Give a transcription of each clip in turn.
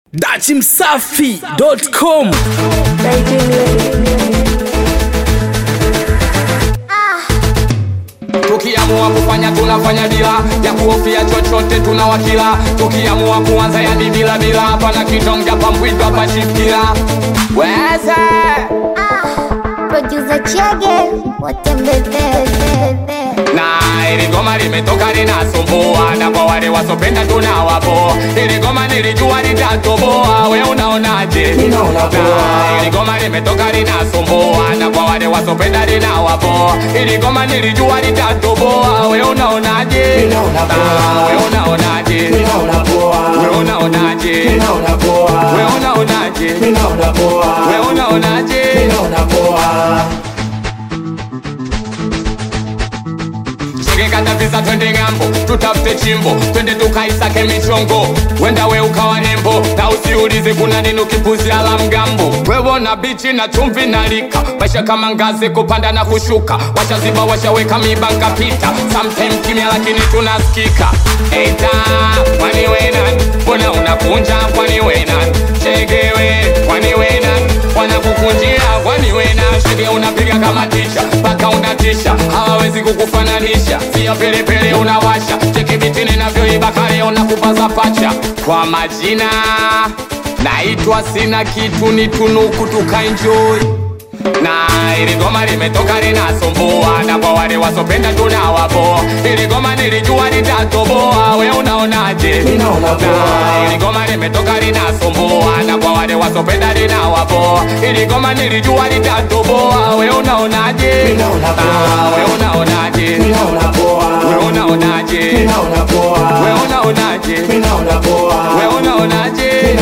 dachimsafi.com tukiamua kufanya tunafanya bila ya kuhofia chochote tunawakila tukiamua kuanza yani bila bila hapana kitonga pambwito hapa shifkila weze Producer Chege watembezee na ili goma limetoka linasumbua na kwa wale wasopenda tunawapo ili goma nilijua litatoboa we unaonaje na ili goma limetoka linasumbua na kwa wale wasopenda linawapo ili goma nilijua litatoboa we unaonaje Na we unaonaje we unaonaje we unaonaje we unaonaje Chekekata visa twende ng'ambo, tutafute chimbo, twende tukaisake michongo, wenda we ukawa nembo, na usiulize kuna nini ukipuzia la mgambo. Wewona bichi na chumvi na lika, maisha kama ngazi kupanda na kushuka, washaziba washaweka miba nkapita, sometime kimya lakini tunasikika. Eita, kwani we nani? Mbona unakunja kwani we nani? Chegewe, kwani we nani? Wanakukunjia kwani we nani? Shege unapiga kama tisha, mpaka unatisha, hawawezi kukufananisha. Sio pelepele unawasha, cheki biti ninavyoiba kale unakupaza pacha. Kwa majina naitwa sina kitu, ni tunuku tukaenjoy na ili goma limetoka linasumbua, na kwa wale wasopenda tunawapo. Ili goma nilijua litatoboa, we unaonaje? Na ili goma limetoka linasumbua, na kwa wale wasopenda linawapo. Ili goma nilijua litatoboa, we unaonaje? Ah, we unaonaje? We unaonaje? We unaonaje? We unaonaje?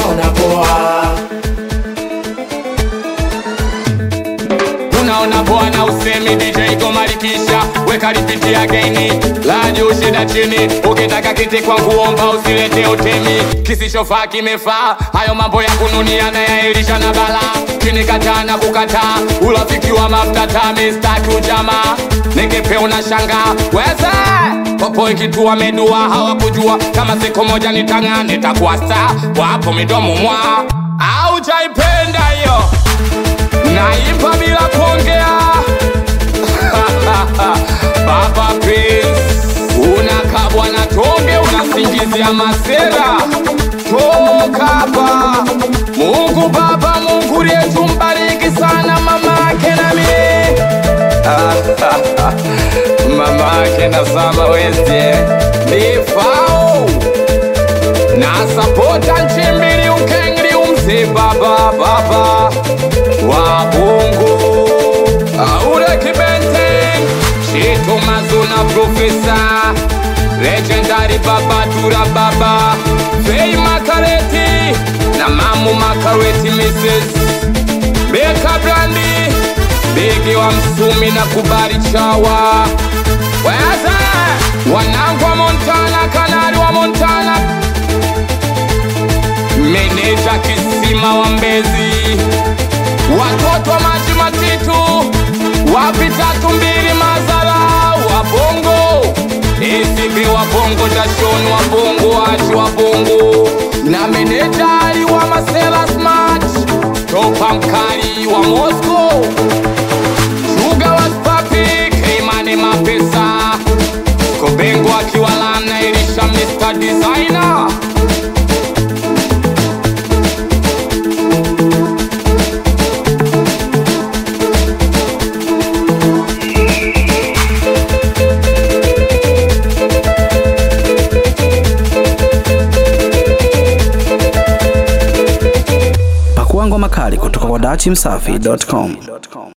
unaona poa na usemi DJ komalikisha weka lipiti ya geni la juu shida chini ukitaka kiti kwa kuomba usilete utemi kisichofaa kimefaa hayo mambo ya kununiana yaelisha na bala kinikataa na kukataa urafiki wa maftata mistaki ujamaa ningepe unashanga weze popo ikitua medua hawakujua kama siku moja nitang'aa nitakuwa star wapo midomo mwa au chaipenda hiyo naimba bila kuongea baba Prince unakabwa na tonge unasingizia masera toka hapa Mungu Baba Mungu yetu mbariki sana mama yake nami mama yake na sama weze bifao na sapota nchimbili ukengli umse baba baba wa bungu aure kibente chitu mazuna profesa legendary baba tura baba fei makareti na mamu makareti mrs beka brandi begi wa msumi na kubali chawa weza wanangu wa montana kanari wa montana meneja kisima wa mbezi watoto wa maji matitu wapi tatu mbili mazala wa bongo isibi wa bongo tashoni wa bongo achi wa bongo na menejari wa masela smart topa mkali wa moscow shuga wa spapi keimane mapesa kobengo akiwa lamna ilisha mr designer pakua ngoma kali kutoka kwa dachimsafi.com